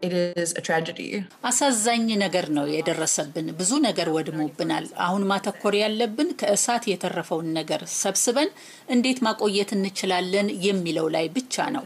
አሳዛኝ ነገር ነው የደረሰብን። ብዙ ነገር ወድሞብናል። አሁን ማተኮር ያለብን ከእሳት የተረፈውን ነገር ሰብስበን እንዴት ማቆየት እንችላለን የሚለው ላይ ብቻ ነው።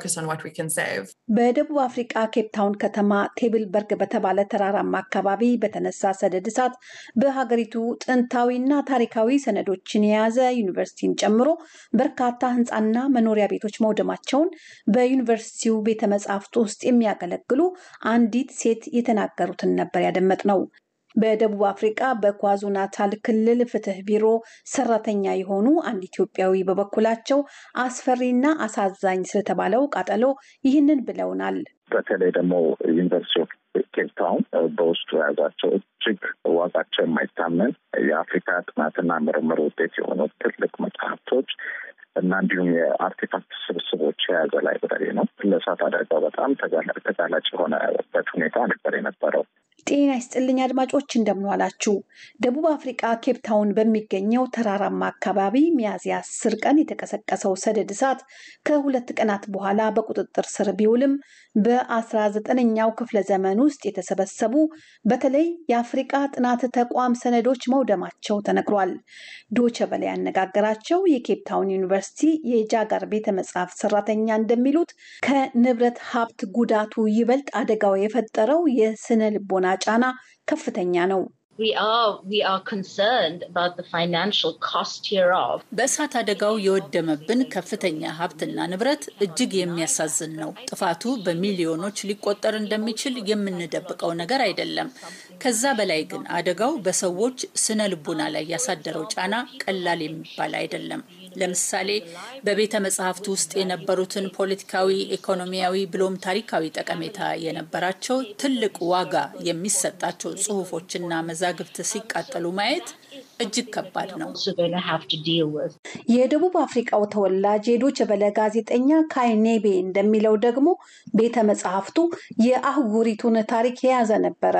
በደቡብ አፍሪቃ ኬፕታውን ከተማ ቴብልበርግ በተባለ ተራራማ አካባቢ በተነሳ ሰደድ እሳት በሀገሪቱ ጥንታዊና ታሪካዊ ሰነዶችን የያዘ ዩኒቨርሲቲን ጨምሮ በርካታ ህንፃና መኖሪያ ቤቶች መውደማቸውን በዩኒቨርሲቲው ቤተ መጻሕፍት ውስጥ የሚያገለግሉ አንዲት ሴት የተናገሩትን ነበር ያደመጥ ነው። በደቡብ አፍሪቃ በኳዙ ናታል ክልል ፍትህ ቢሮ ሰራተኛ የሆኑ አንድ ኢትዮጵያዊ በበኩላቸው አስፈሪና አሳዛኝ ስለተባለው ቃጠሎ ይህንን ብለውናል። በተለይ ደግሞ ዩኒቨርሲቲ ኦፍ ኬፕታውን በውስጡ የያዛቸው እጅግ ዋጋቸው የማይታመን የአፍሪካ ጥናትና ምርምር ውጤት የሆኑ ትልቅ መጽሐፍቶች እና እንዲሁም የአርቴፋክት ስብስቦች የያዘ ላይብረሪ ነው። ለእሳት አደጋው በጣም ተጋላጭ የሆነበት ሁኔታ ነበር የነበረው። ጤና ይስጥልኝ አድማጮች፣ እንደምንዋላችሁ። ደቡብ አፍሪቃ ኬፕታውን በሚገኘው ተራራማ አካባቢ ሚያዝያ አስር ቀን የተቀሰቀሰው ሰደድ እሳት ከሁለት ቀናት በኋላ በቁጥጥር ስር ቢውልም በአስራ ዘጠነኛው ክፍለ ዘመን ውስጥ የተሰበሰቡ በተለይ የአፍሪቃ ጥናት ተቋም ሰነዶች መውደማቸው ተነግሯል። ዶቸ በላይ ያነጋገራቸው የኬፕታውን ዩኒቨርሲቲ የጃጋር ቤተ መጽሐፍት ሰራተኛ እንደሚሉት ከንብረት ሀብት ጉዳቱ ይበልጥ አደጋው የፈጠረው የስነ ልቦና ጫና ከፍተኛ ነው። በእሳት አደጋው የወደመብን ከፍተኛ ሀብትና ንብረት እጅግ የሚያሳዝን ነው። ጥፋቱ በሚሊዮኖች ሊቆጠር እንደሚችል የምንደብቀው ነገር አይደለም። ከዛ በላይ ግን አደጋው በሰዎች ስነ ልቡና ላይ ያሳደረው ጫና ቀላል የሚባል አይደለም። ለምሳሌ በቤተ መጽሐፍት ውስጥ የነበሩትን ፖለቲካዊ፣ ኢኮኖሚያዊ ብሎም ታሪካዊ ጠቀሜታ የነበራቸው ትልቅ ዋጋ የሚሰጣቸው ጽሑፎችና መዛግብት ሲቃጠሉ ማየት እጅግ ከባድ ነው። የደቡብ አፍሪቃው ተወላጅ የዶይቼ ቬለ ጋዜጠኛ ካይኔቤ እንደሚለው ደግሞ ቤተ መጽሐፍቱ የአህጉሪቱን ታሪክ የያዘ ነበረ።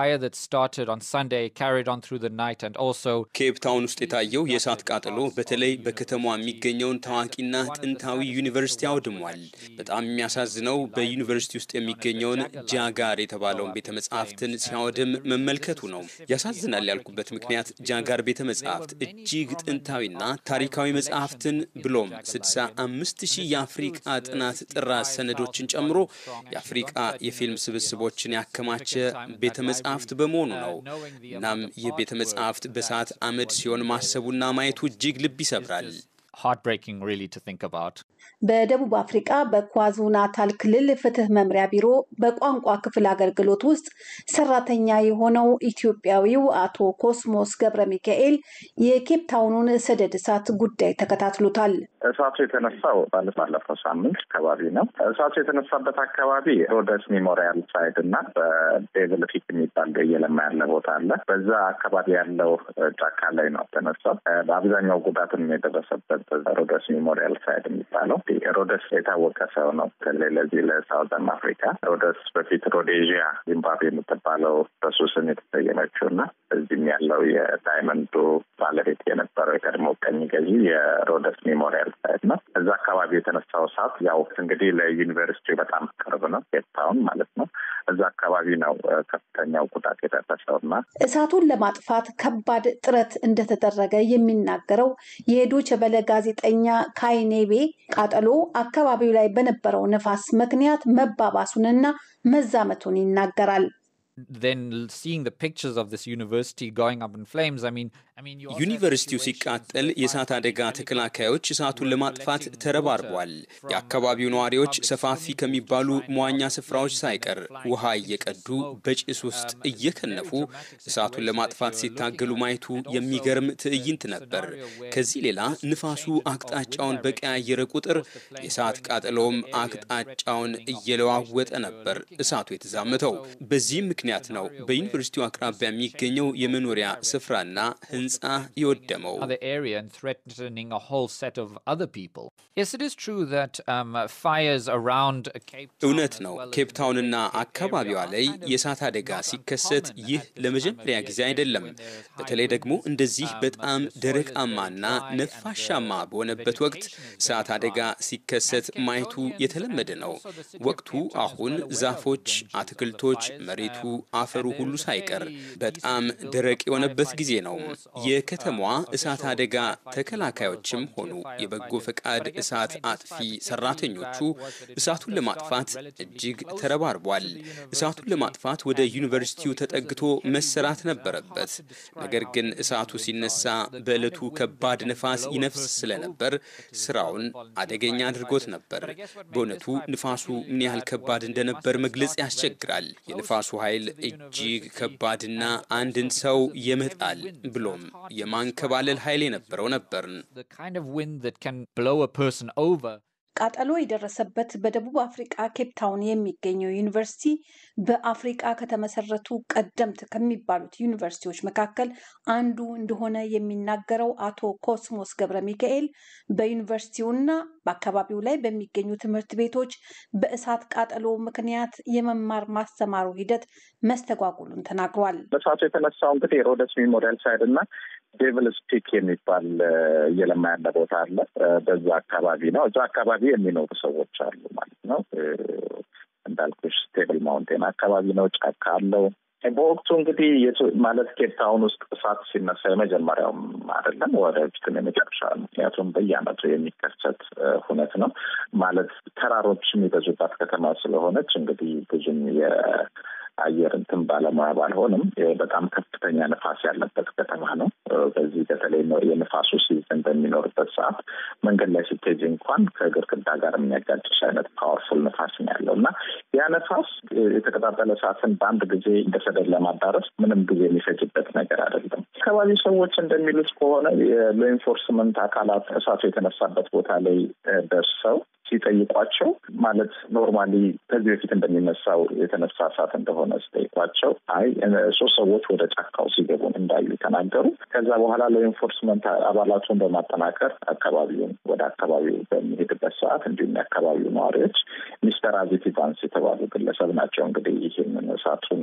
ኬፕ ታውን ውስጥ የታየው የእሳት ቃጠሎ በተለይ በከተማዋ የሚገኘውን ታዋቂና ጥንታዊ ዩኒቨርሲቲ አውድሟል። በጣም የሚያሳዝነው በዩኒቨርሲቲ ውስጥ የሚገኘውን ጃጋር የተባለውን ቤተ መጽሐፍትን ሲያወድም መመልከቱ ነው። ያሳዝናል ያልኩበት ምክንያት ጃጋር ቤተ መጽሐፍት እጅግ ጥንታዊና ታሪካዊ መጽሐፍትን ብሎም 65 ሺህ የአፍሪቃ ጥናት ጥራዝ ሰነዶችን ጨምሮ የአፍሪቃ የፊልም ስብስቦችን ያከማቸ ቤተ መጽሐፍት በመሆኑ ነው። እናም ይህ ቤተ መጽሐፍት በሰዓት አመድ ሲሆን ማሰቡና ማየቱ እጅግ ልብ ይሰብራል። በደቡብ አፍሪቃ በኳዙ ናታል ክልል ፍትህ መምሪያ ቢሮ በቋንቋ ክፍል አገልግሎት ውስጥ ሰራተኛ የሆነው ኢትዮጵያዊው አቶ ኮስሞስ ገብረ ሚካኤል የኬፕታውኑን ሰደድ እሳት ጉዳይ ተከታትሎታል። እሳቱ የተነሳው ባለፈው ሳምንት አካባቢ ነው። እሳቱ የተነሳበት አካባቢ ሮደስ ሜሞሪያል ሳይድ እና በዴቭል ፊት የሚባል እየለማ ያለ ቦታ አለ። በዛ አካባቢ ያለው ጫካ ላይ ነው ተነሳው። በአብዛኛው ጉዳትም የደረሰበት ሮደስ ሜሞሪያል ሳይድ የሚባለው ሮደስ የታወቀ ሰው ነው። በተለይ ለዚህ ለሳውዘርን አፍሪካ ሮደስ በፊት ሮዴዥያ ዚምባብዌ የምትባለው በሱ ስም የተሰየመችው እና እዚህም ያለው የዳይመንዱ ባለቤት የነበረው የቀድሞ ቀኝ ገዢ የሮደስ ሜሞሪያል ሳይት ነው። እዛ አካባቢ የተነሳው እሳት ያው እንግዲህ ለዩኒቨርሲቲ በጣም ቅርብ ነው፣ ኬፕታውን ማለት ነው። እዛ አካባቢ ነው ከፍተኛው ጉዳት የደረሰው እና እሳቱን ለማጥፋት ከባድ ጥረት እንደተደረገ የሚናገረው የዶይቼ ቬለ ጋዜጠኛ ካይኔቤ ቃጠሎ አካባቢው ላይ በነበረው ነፋስ ምክንያት መባባሱንና መዛመቱን ይናገራል። ዩኒቨርሲቲው ሲቃጠል የእሳት አደጋ ተከላካዮች እሳቱን ለማጥፋት ተረባርቧል። የአካባቢው ነዋሪዎች ሰፋፊ ከሚባሉ መዋኛ ስፍራዎች ሳይቀር ውሃ እየቀዱ በጭስ ውስጥ እየከነፉ እሳቱን ለማጥፋት ሲታገሉ ማየቱ የሚገርም ትዕይንት ነበር። ከዚህ ሌላ ንፋሱ አቅጣጫውን በቀያየረ ቁጥር የእሳት ቃጠሎውም አቅጣጫውን እየለዋወጠ ነበር እሳቱ የተዛመተው። በዚህም ምክንያት ነው በዩኒቨርሲቲው አቅራቢያ የሚገኘው የመኖሪያ ስፍራና ሕንፃ ህንፃ የወደመው። እውነት ነው። ኬፕታውንና አካባቢዋ ላይ የእሳት አደጋ ሲከሰት ይህ ለመጀመሪያ ጊዜ አይደለም። በተለይ ደግሞ እንደዚህ በጣም ደረቃማና ነፋሻማ በሆነበት ወቅት እሳት አደጋ ሲከሰት ማየቱ የተለመደ ነው። ወቅቱ አሁን ዛፎች፣ አትክልቶች፣ መሬቱ፣ አፈሩ ሁሉ ሳይቀር በጣም ደረቅ የሆነበት ጊዜ ነው። የከተማዋ እሳት አደጋ ተከላካዮችም ሆኑ የበጎ ፈቃድ እሳት አጥፊ ሰራተኞቹ እሳቱን ለማጥፋት እጅግ ተረባርቧል። እሳቱን ለማጥፋት ወደ ዩኒቨርሲቲው ተጠግቶ መሰራት ነበረበት። ነገር ግን እሳቱ ሲነሳ በዕለቱ ከባድ ነፋስ ይነፍስ ስለነበር ስራውን አደገኛ አድርጎት ነበር። በእውነቱ ንፋሱ ምን ያህል ከባድ እንደነበር መግለጽ ያስቸግራል። የንፋሱ ኃይል እጅግ ከባድና አንድን ሰው የመጣል ብሎም የማንከባለል ኃይል የነበረው ነበርን። ቃጠሎ የደረሰበት በደቡብ አፍሪቃ ኬፕታውን የሚገኘው ዩኒቨርሲቲ በአፍሪቃ ከተመሰረቱ ቀደምት ከሚባሉት ዩኒቨርሲቲዎች መካከል አንዱ እንደሆነ የሚናገረው አቶ ኮስሞስ ገብረ ሚካኤል በዩኒቨርሲቲውና በአካባቢው ላይ በሚገኙ ትምህርት ቤቶች በእሳት ቃጠሎ ምክንያት የመማር ማስተማሩ ሂደት መስተጓጉሉን ተናግሯል። በእሳቱ የተነሳው እንግዲህ ሮደስ ሜሞሪያል ሳይድ እና ዴቪልስ ፒክ የሚባል እየለማ ያለ ቦታ አለ። በዛ አካባቢ ነው። እዛ አካባቢ የሚኖሩ ሰዎች አሉ ማለት ነው። እንዳልኩሽ ስቴብል ማውንቴን አካባቢ ነው። ጫካ አለው። በወቅቱ እንግዲህ ማለት ኬፕታውን ውስጥ እሳት ሲነሳ የመጀመሪያውም አይደለም፣ ወደፊትም የመጨረሻ ምክንያቱም በየዓመቱ የሚከሰት ሁነት ነው። ማለት ተራሮች የሚበዙባት ከተማ ስለሆነች እንግዲህ ብዙም አየር እንትን ባለሙያ ባልሆንም በጣም ከፍተኛ ንፋስ ያለበት ከተማ ነው። በዚህ በተለይ የንፋሱ ሲዝን በሚኖርበት ሰዓት መንገድ ላይ ስትሄጂ እንኳን ከግድግዳ ጋር የሚያጋጭሽ አይነት ፓወርፉል ንፋስ ነው ያለው እና ያ ነፋስ የተቀጣጠለ እሳትን በአንድ ጊዜ እንደ ሰደድ ለማዳረስ ምንም ጊዜ የሚፈጅበት ነገር አይደለም። አካባቢ ሰዎች እንደሚሉት ከሆነ የሎ ኢንፎርስመንት አካላት እሳቱ የተነሳበት ቦታ ላይ ደርሰው ሲጠይቋቸው ማለት ኖርማሊ ከዚህ በፊት እንደሚነሳው የተነሳ እሳት እንደሆነ ሲጠይቋቸው አይ ሶስት ሰዎች ወደ ጫካው ሲገቡ እንዳዩ ተናገሩ። ከዛ በኋላ ለኢንፎርስመንት አባላቱን በማጠናከር አካባቢውን ወደ አካባቢው በሚሄድበት ሰዓት እንዲሁም የአካባቢው ነዋሪዎች ሚስተር አዚቲ ቫንስ የተባሉ ግለሰብ ናቸው እንግዲህ ይህንን እሳቱን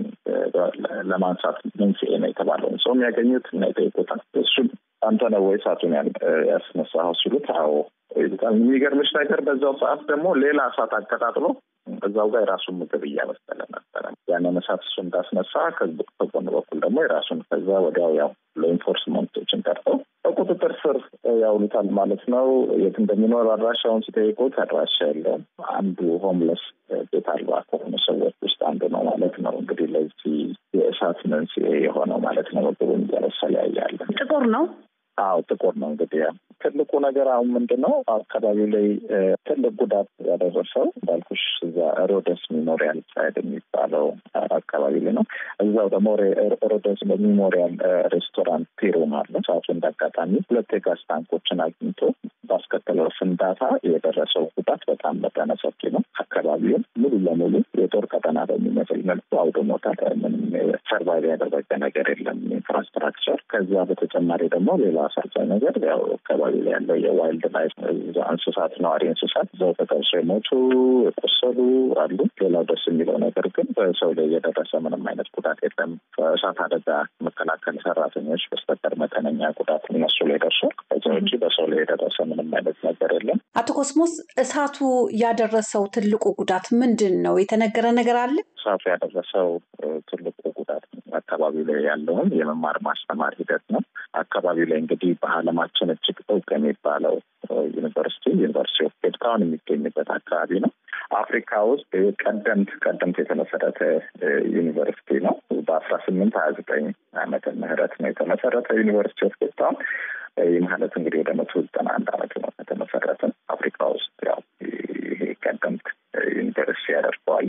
ለማንሳት መንስኤ ነው የተባለውን ሰው የሚያገኙት እና የጠይቁታል። እሱም አንተ ነው ወይ እሳቱን ያስነሳኸው ሲሉት አዎ በጣም የሚገርምሽ ነገር በዛው ሰዓት ደግሞ ሌላ እሳት አቀጣጥሎ እዛው ጋር የራሱን ምግብ እያበሰለ ነበረ። ያንን እሳት እሱ እንዳስነሳ ከጎን በኩል ደግሞ የራሱን ከዛ ወዲያው ያው ለኢንፎርስመንቶችን ጠርተው በቁጥጥር ስር ያውሉታል ማለት ነው። የት እንደሚኖር አድራሻውን ሲጠይቁት አድራሻ የለውም። አንዱ ሆምለስ ቤት አልባ ከሆኑ ሰዎች ውስጥ አንዱ ነው ማለት ነው። እንግዲህ ለዚህ የእሳት መንስኤ የሆነው ማለት ነው። ምግቡን እያበሰለ ያያለ ጥቁር ነው። አዎ ጥቁር ነው። እንግዲህ ትልቁ ነገር አሁን ምንድን ነው አካባቢው ላይ ትልቅ ጉዳት ያደረሰው እንዳልኩሽ እዛ ሮደስ ሜሞሪያል ሳይድ የሚባለው አካባቢ ላይ ነው። እዛው ደግሞ ሮደስ ሜሞሪያል ሬስቶራንት ፒሩም አለ። ሰዓቱ እንዳጋጣሚ ሁለት የጋዝ ታንኮችን አግኝቶ ባስከተለው ፍንዳታ የደረሰው ጉዳት በጣም መጠነ ሰፊ ነው። አካባቢውን ሙሉ ለሙሉ የጦር ቀጠና በሚመስል መልኩ አውድሞታል። ምንም ሰርቫይቭ ያደረገ ነገር የለም ኢንፍራስትራክቸር። ከዚያ በተጨማሪ ደግሞ ሌላ አሳዛኝ ነገር ያው አካባቢ ላይ ያለው የዋይልድ ላይፍ እንስሳት ነዋሪ እንስሳት እዛው ተጠብሶ የሞቱ የቆሰሉ አሉ። ሌላው ደስ የሚለው ነገር ግን በሰው ላይ የደረሰ ምንም አይነት ጉዳት የለም። ከእሳት አደጋ መከላከል ሰራተኞች በስተቀር መጠነኛ ጉዳት እነሱ ላይ ደርሷል። ከዚህ ውጭ በሰው ላይ የደረሰ ምንም አይነት ነገር የለም። አቶ ኮስሞስ እሳቱ ያደረሰው ትልቁ ጉዳት ምንድን ነው? የተነገረ ነገር አለ? እሳቱ ያደረሰው ትልቁ ጉዳት አካባቢ ላይ ያለውን የመማር ማስተማር ሂደት ነው። አካባቢ ላይ እንግዲህ በዓለማችን እጅግ እውቅ የሚባለው ዩኒቨርሲቲ ዩኒቨርሲቲ ኦፍ ኬፕታውን የሚገኝበት አካባቢ ነው። አፍሪካ ውስጥ ቀደምት ቀደምት የተመሰረተ ዩኒቨርሲቲ ነው። በአስራ ስምንት ሀያ ዘጠኝ ዓመተ ምህረት ነው የተመሰረተ ዩኒቨርሲቲ ኦፍ ኬፕታውን። ይህ ማለት እንግዲህ ወደ መቶ ዘጠና አንድ ዓመት ነው ከተመሰረተ። አፍሪካ ውስጥ ያው ይሄ ቀደምት ዩኒቨርሲቲ ያደርገዋል።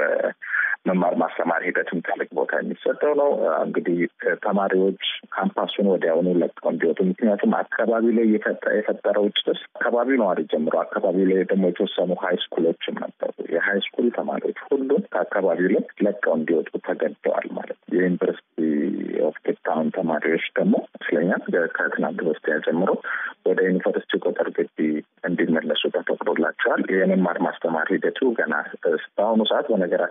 በመማር ማስተማር ሂደትም ትልቅ ቦታ የሚሰጠው ነው። እንግዲህ ተማሪዎች ካምፓሱን ወዲያውኑ ለቀው እንዲወጡ፣ ምክንያቱም አካባቢ ላይ የፈጠረው ጭስ አካባቢው ነዋሪ ጀምሮ አካባቢ ላይ ደግሞ የተወሰኑ ሀይ ስኩሎችም ነበሩ። የሀይ ስኩል ተማሪዎች ሁሉም ከአካባቢው ላይ ለቀው እንዲወጡ ተገደዋል ማለት ነው። የዩኒቨርሲቲ ኦፍ ኬፕታውን ተማሪዎች ደግሞ ይመስለኛል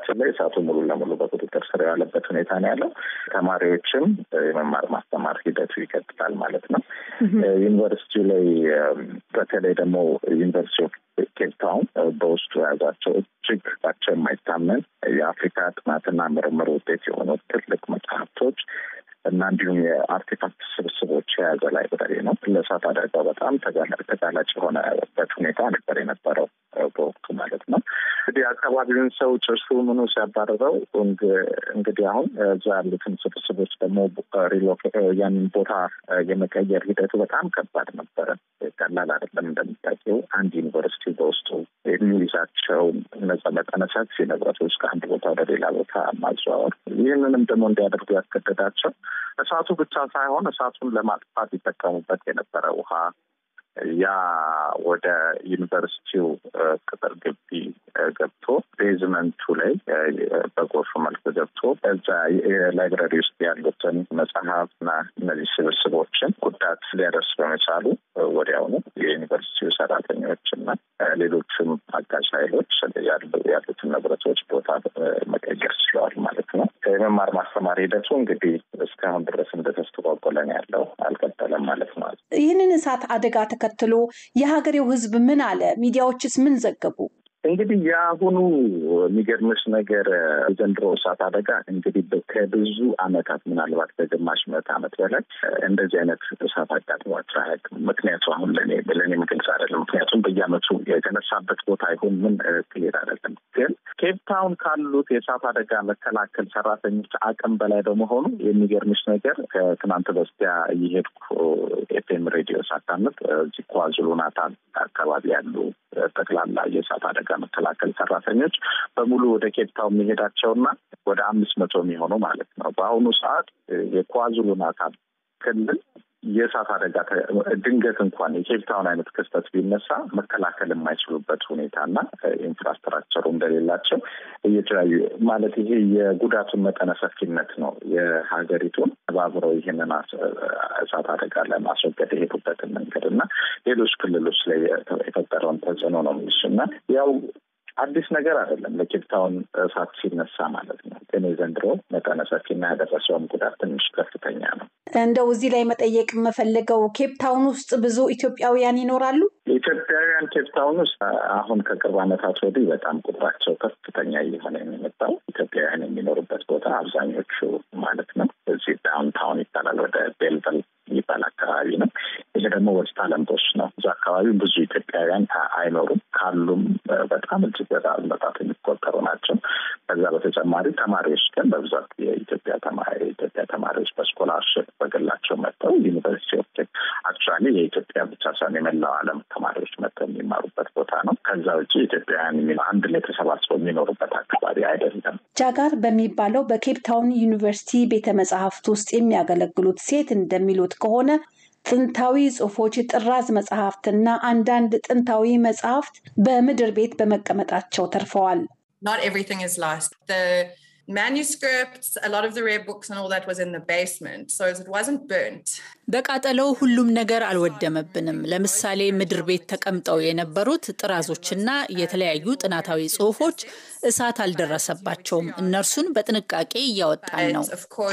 በነገራችን ላይ እሳቱ ሙሉ ለሙሉ በቁጥጥር ስር የዋለበት ሁኔታ ነው ያለው። ተማሪዎችም የመማር ማስተማር ሂደቱ ይቀጥላል ማለት ነው። ዩኒቨርሲቲው ላይ በተለይ ደግሞ ዩኒቨርሲቲ ኦፍ ኬፕታውን በውስጡ የያዛቸው እጅግ ባቸው የማይታመን የአፍሪካ ጥናትና ምርምር ውጤት የሆኑ ትልቅ መጽሐፍቶች እና እንዲሁም የአርቴፋክት ስብስቦች የያዘ ላይብረሪ ነው። ለእሳት አደጋው በጣም ተጋላጭ የሆነበት ሁኔታ ነበር የነበረው በወቅቱ ማለት ነው። እንግዲህ አካባቢውን ሰው ጭሱ ምኑ ሲያባረረው እንግዲህ አሁን እዛ ያሉትን ስብስቦች ደግሞ ያንን ቦታ የመቀየር ሂደቱ በጣም ከባድ ነበረ። ቀላል አይደለም። እንደሚታየው አንድ ዩኒቨርሲቲ በውስጡ የሚይዛቸው እነዛ መጠነ ሰፊ ንብረቶች ከአንድ ቦታ ወደ ሌላ ቦታ ማዘዋወር፣ ይህንንም ደግሞ እንዲያደርጉ ያስገደዳቸው እሳቱ ብቻ ሳይሆን እሳቱን ለማጥፋት ይጠቀሙበት የነበረ ውሃ ያ ወደ ዩኒቨርሲቲው ቅጥር ግቢ ገብቶ ቤዝመንቱ ላይ በጎርፍ መልክ ገብቶ እዛ የላይብረሪ ውስጥ ያሉትን መጽሐፍና እነዚህ ስብስቦችን ጉዳት ሊያደርስ በመቻሉ ወዲያውኑ የዩኒቨርሲቲው ሰራተኞች እና ሌሎችም አጋዥ ኃይሎች ያሉትን ንብረቶች ቦታ መቀየር ችለዋል ማለት ነው። የመማር ማስተማር ሂደቱ እንግዲህ እስካሁን ድረስ እንደተስተጓጎለ ነው ያለው፣ አልቀጠለም ማለት ነው። ይህንን እሳት አደጋ ተከትሎ የሀገሬው ሕዝብ ምን አለ? ሚዲያዎችስ ምን ዘገቡ? እንግዲህ የአሁኑ የሚገርምሽ ነገር የዘንድሮ እሳት አደጋ እንግዲህ ከብዙ ዓመታት ምናልባት ከግማሽ ምዕተ ዓመት በላይ እንደዚህ አይነት እሳት አጋጥሟቸው አያውቅም። ምክንያቱ አሁን ለእኔ ለእኔ ግልጽ አይደለም። ምክንያቱም በየዓመቱ የተነሳበት ቦታ ይሁን ምን ክሊር አይደለም። ግን ኬፕታውን ካሉት የእሳት አደጋ መከላከል ሰራተኞች አቅም በላይ በመሆኑ የሚገርምሽ ነገር ከትናንት በስቲያ እየሄድኩ ኤፍኤም ሬዲዮ ሳዳምጥ እዚህ ኳዙሉ ናታል አካባቢ ያሉ ጠቅላላ የእሳት አደጋ መከላከል ሰራተኞች በሙሉ ወደ ኬፕታውን መሄዳቸውና ወደ አምስት መቶ የሚሆኑ ማለት ነው። በአሁኑ ሰዓት የኳዙሉ ናታል ክልል የእሳት አደጋ ድንገት እንኳን የኬፕታውን አይነት ክስተት ቢነሳ መከላከል የማይችሉበት ሁኔታና ኢንፍራስትራክቸሩ እንደሌላቸው እየተለያዩ ማለት ይሄ የጉዳቱን መጠነ ሰፊነት ነው የሀገሪቱን ተባብረው ይህንን እሳት አደጋ ለማስወገድ የሄዱበትን መንገድ እና ሌሎች ክልሎች ላይ የፈጠረውን ተጽዕኖ ነው የሚሱ እና ያው አዲስ ነገር አይደለም ለኬፕታውን እሳት ሲነሳ ማለት ነው። ግን የዘንድሮ መጠነ ሰፊና ያደረሰውም ጉዳት ትንሽ ከፍተኛ ነው። እንደው እዚህ ላይ መጠየቅ የምፈልገው ኬፕታውን ውስጥ ብዙ ኢትዮጵያውያን ይኖራሉ? ኢትዮጵያውያን ኬፕታውን ውስጥ አሁን ከቅርብ ዓመታት ወዲህ በጣም ቁጥራቸው ከፍተኛ እየሆነ የሚመጣው ኢትዮጵያውያን የሚኖሩበት ቦታ አብዛኞቹ ማለት ነው እዚህ ዳውንታውን ይባላል ወደ ቤልቨል የሚባል አካባቢ ነው። ይሄ ደግሞ ወስጥ አለምቦች ነው። እዚ አካባቢ ብዙ ኢትዮጵያውያን አይኖሩም። ካሉም በጣም እጅግ በጣም በጣት የሚቆጠሩ ናቸው። ከዛ በተጨማሪ ተማሪዎች ግን በብዛት የኢትዮጵያ የኢትዮጵያ ተማሪዎች በስኮላርሽፕ በግላቸው መጥተው ዩኒቨርሲቲ ኦፍ አክቹዋሊ የኢትዮጵያ ብቻ ሳይሆን የመላው ዓለም ተማሪዎች መጥተው የሚማሩበት ቦታ ነው። ከዛ ውጭ ኢትዮጵያውያን አንድ ላይ ተሰባስበው የሚኖሩበት አካባቢ አይደለም። ጃጋር በሚባለው በኬፕታውን ዩኒቨርሲቲ ቤተ መጽሐፍት ውስጥ የሚያገለግሉት ሴት እንደሚሉት ከሆነ ጥንታዊ ጽሑፎች፣ ጥራዝ መጽሐፍትና አንዳንድ ጥንታዊ መጽሐፍት በምድር ቤት በመቀመጣቸው ተርፈዋል። በቃጠለው ሁሉም ነገር አልወደመብንም። ለምሳሌ ምድር ቤት ተቀምጠው የነበሩት ጥራዞችና የተለያዩ ጥናታዊ ጽሑፎች እሳት አልደረሰባቸውም። እነርሱን በጥንቃቄ እያወጣን ነው።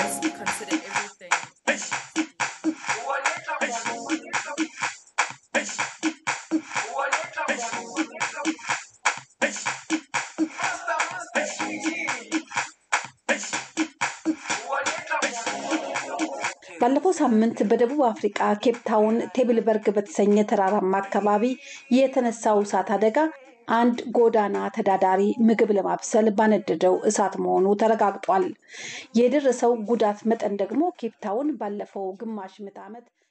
ባለፈው ሳምንት በደቡብ አፍሪቃ ኬፕታውን ቴብልበርግ በተሰኘ ተራራማ አካባቢ የተነሳው እሳት አደጋ አንድ ጎዳና ተዳዳሪ ምግብ ለማብሰል ባነደደው እሳት መሆኑ ተረጋግጧል። የደረሰው ጉዳት መጠን ደግሞ ኬፕታውን ባለፈው ግማሽ ምዕተ ዓመት